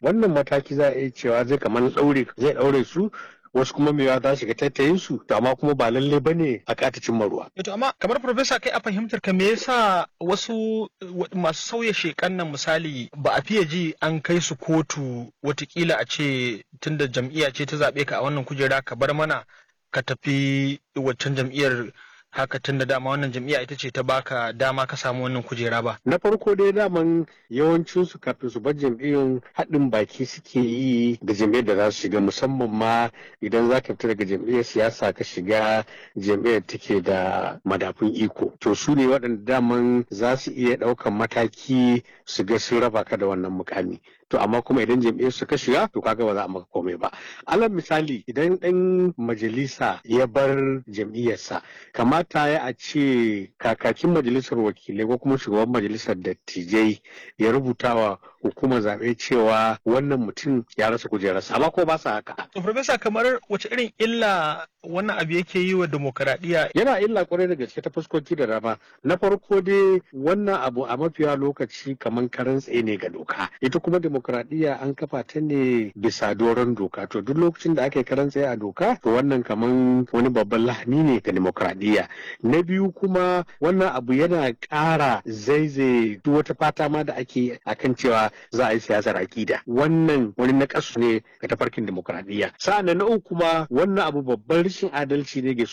wannan mataki za a iya cewa zai kamar ɗaure zai ɗaure su wasu kuma mewa za shiga tattayin su to amma kuma ba lalle bane a kata cimma ruwa. To amma kamar profesa kai a fahimtar ka me yasa wasu masu sauya shekan nan misali ba a fiye ji an kai su kotu watakila a ce tunda jam'iyya ce ta zaɓe ka a wannan kujera ka bar mana ka tafi waccan jam'iyyar haka tun da dama wannan jam'iyya ita ce ta baka dama ka samu wannan kujera ba. Na farko dai daman yawancin su kafin su bar jam'iyyun haɗin baki suke yi da jam'iyyar da za su shiga musamman ma idan za ka fita daga jam'iyyar siyasa ka shiga jam'iyyar take da madafun iko. To su ne waɗanda daman za su iya ɗaukan mataki su ga sun raba ka da wannan mukami. to amma kuma idan jam'iyyar su ka shiga to kaga ba za a maka komai ba alal misali idan ɗan majalisa ya bar jam'iyyarsa kamata ya a ce kakakin majalisar wakilai ko kuma shugaban majalisar dattijai ya rubuta wa hukumar zaɓe cewa wannan mutum ya rasa kujerarsa amma ko ba sa haka. to profesa kamar wace irin illa wannan abu yake yi wa demokaradiyya yana illa kwarai da gaske ta fuskoki da dama na farko dai wannan abu a mafiya lokaci kamar karan tsaye ne ga doka ita kuma demokaradiyya an kafa ta ne bisa doron doka to duk lokacin da aka yi karan tsaye a doka to wannan kamar wani babban lahani ne ga demokaradiyya na biyu kuma wannan abu yana ƙara zaizaye duk wata fata ma da ake akan cewa za a yi siyasar akida wannan wani nakasu ne ga tafarkin demokaradiyya sa'an na uku kuma wannan abu babban rashin adalci ne ga